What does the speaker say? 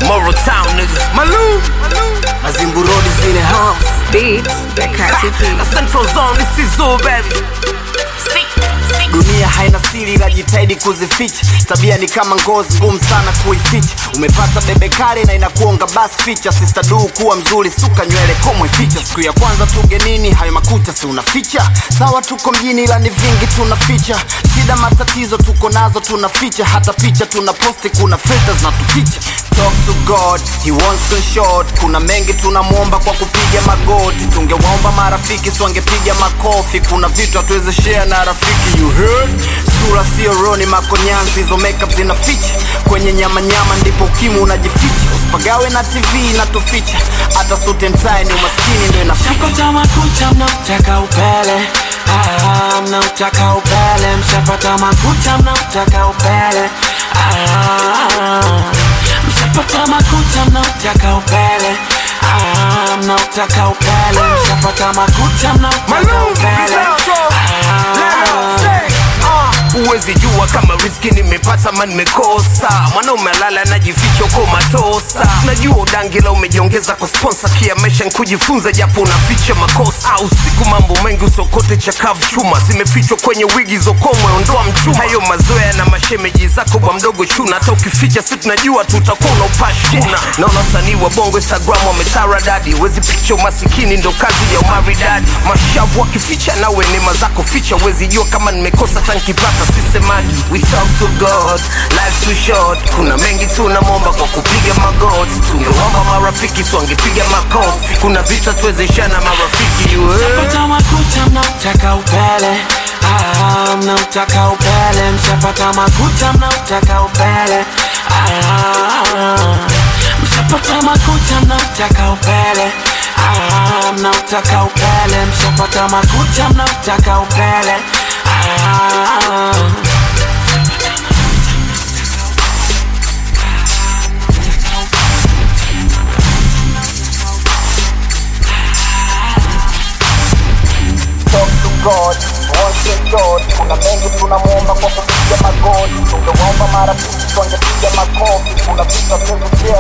Moro Town nigga. Malou. Mazimbu Road is in the house. Beats by Katy P. Na Central Zone this is all baby. Dunia haina siri ila jitahidi kuzificha. Tabia ni kama ngozi ngumu sana kuificha. Umepata bebe kale na inakuonga basi ficha. Sister du kuwa mzuri suka nywele komwe ficha. Siku ya kwanza tugenini hayo makucha si unaficha. Sawa tuko mjini ila ni vingi tunaficha. Shida matatizo tuko nazo tunaficha. Hata picha tunaposti kuna filters na tuficha. Talk to God, he wants to short. Kuna mengi tunamwomba kwa kupiga magoti. Tungewaomba marafiki si wangepiga makofi. Kuna vitu hatuwezi share na rafiki, you heard? Sura sio roni, makonyanzi hizo makeup zinaficha. Kwenye nyama nyama ndipo ukimwi unajificha. Usipagawe na TV inatuficha. Hata suit and tie ni umaskini ndio inaficha. Mshapata makucha mnautaka upele ah, mnautaka upele mshapata makucha mnautaka upele ah, mshapata makucha mnautaka upele ah, mnautaka upele mshapata makucha mnautaka upele ah, Uwezi jua kama riski nimepata ma nimekosa mwanaume alala najificha uko matosa najua udangila umejiongeza kwa sponsor kia maisha nkujifunza japo unaficha makosa au siku mambo mengi usokote chakavu chuma zimefichwa kwenye wigi zokomwe ondoa mchuma hayo mazoea na mashemeji zako bwa mdogo chuna hata ukificha si tunajua tutakuwa unaupashuna naona usanii wa bongo instagram wametara dadi wezi picha umasikini ndo kazi ya umaridadi mashavu wakificha nawe neema zako ficha wezi jua kama nimekosa tankipata sisemagi we talk to god life too short kuna mengi tunamwomba kwa kupiga magoti tungeomba marafiki swangepiga makofi kuna vita tuwezeshana marafiki you heard? mshapata makucha mnautaka upele ah, mnautaka upele mshapata makucha mnautaka upele ah, mshapata makucha mnautaka upele ah, mnautaka upele mshapata makucha mnautaka upele ah, talk to God, once and short. Kuna mengi tunamwomba kwa kupiga magoti, tungewaomba marafiki twangepiga makofi. Kuna vitu hatuwezi